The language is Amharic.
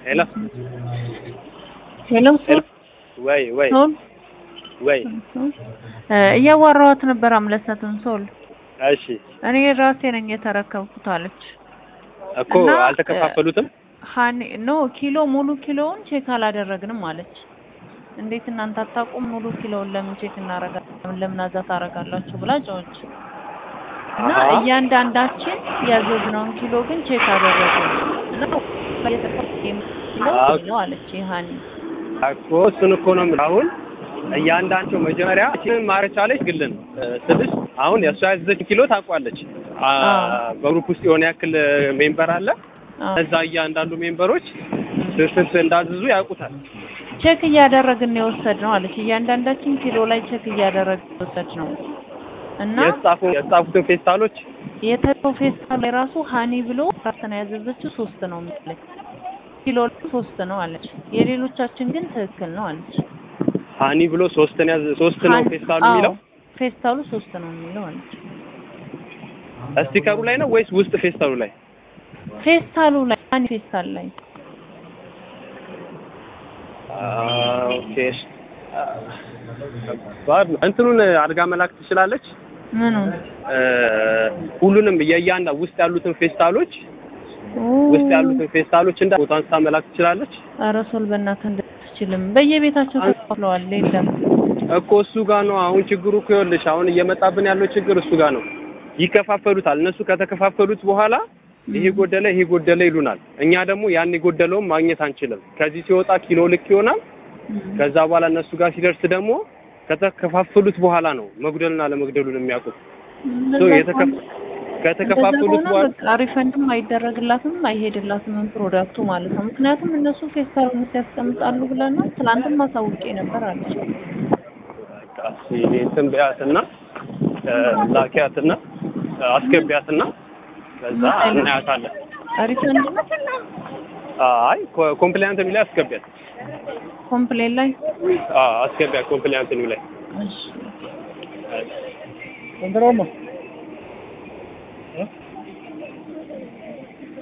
ሄሎ ሄሎ ሶል ወይ ወይ ሶል ወይ እ እያዋራኋት ነበር አምለሰትን ሶል እሺ እኔ ራሴ ነኝ የተረከብኩት አለች። እኮ እና አልተከፋፈሉትም ሀኒ ኖ ኪሎ ሙሉ ኪሎውን ቼክ አላደረግንም አለች። እንዴት እናንተ አታውቁም? ሙሉ ኪሎውን ለምን ቼክ እናረጋለን? ለምን አዛ ታረጋላችሁ ብላ ጮች እና አሃ። እያንዳንዳችን ያዘዝነውን ኪሎ ግን ቼክ አደረግን እና አዎ። ነው አለች ሀኒ። እኮ እሱን እኮ ነው የምልህ። አሁን እያንዳንቸው መጀመሪያ እቺን ማረች አለች ግልን ስልሽ አሁን የእሷ ያዘዘች ኪሎ ታውቋለች። አ- አዎ። በግሩፕ ውስጥ የሆነ ያክል ሜምበር አለ። አዎ። እዛ እያንዳንዱ ሜምበሮች ስንት እንዳዘዙ ያውቁታል። ቼክ እያደረግን ነው የወሰድነው አለች። እያንዳንዳችን ኪሎ ላይ ቼክ እያደረግን የወሰድነው እና የተጻፉ የተጻፉትን ፌስታሎች የተሰው ፌስታል ላይ ራሱ ሀኒ ብሎ ራስን ያዘዘችው ሶስት ነው የሚለኝ ኪሎ ላይ ሶስት ነው አለች። የሌሎቻችን ግን ትክክል ነው አለች። ሀኒ ብሎ ሶስትን ያዘ ሶስት ነው ሀኒ- ፌስታሉ አዎ፣ የሚለው ፌስታሉ ሶስት ነው የሚለው አለች። ስቲከሩ ላይ ነው ወይስ ውስጥ ፌስታሉ ላይ? ፌስታሉ ላይ ሀኒ ፌስታል ላይ ኦኬ ከባድ ነው። እንትኑን አድርጋ መላክ ትችላለች። ምኑ እ፣ ሁሉንም የእያንዳ ውስጥ ያሉትን ፌስታሎች ውስጥ ያሉትን ፌስታሎች እንዳ ቦታ አንስታ መላክ ትችላለች ኧረ ሶል በእናትህ እንደትችልም በየቤታቸው ተከፍለዋል። የለም እኮ እሱ ጋር ነው አሁን ችግሩ እኮ ይኸውልሽ፣ አሁን እየመጣብን ያለው ችግር እሱ ጋር ነው። ይከፋፈሉታል። እነሱ ከተከፋፈሉት በኋላ ይሄ ጎደለ፣ ይሄ ጎደለ ይሉናል። እኛ ደግሞ ያን የጎደለውን ማግኘት አንችልም። ከዚህ ሲወጣ ኪሎ ልክ ይሆናል። ከዛ በኋላ እነሱ ጋር ሲደርስ ደግሞ ከተከፋፈሉት በኋላ ነው መጉደልና ለመግደሉን የሚያውቁት። ሶ የተከፋ ከተከፋፈሉት በኋላ በቃ ሪፈንድም አይደረግላትም አይሄድላትም ፕሮዳክቱ ማለት ነው። ምክንያቱም እነሱ ፌስታሉን ሲያስቀምጣሉ ብለን ነው። ትላንትም አሳውቄ ነበር አለች። በቃ እስኪ እንትን በያትና እ፣ ላኪያትና እ፣ አስገቢያትና ከዛ እናያታለን። ሪፈንድ አይ ኮ- ኮምፕላያንት የሚለው አስገቢያት። ኮምፕሌን ላይ አዎ አስገቢያት ኮምፕላያንት የሚለው እሺ ላይ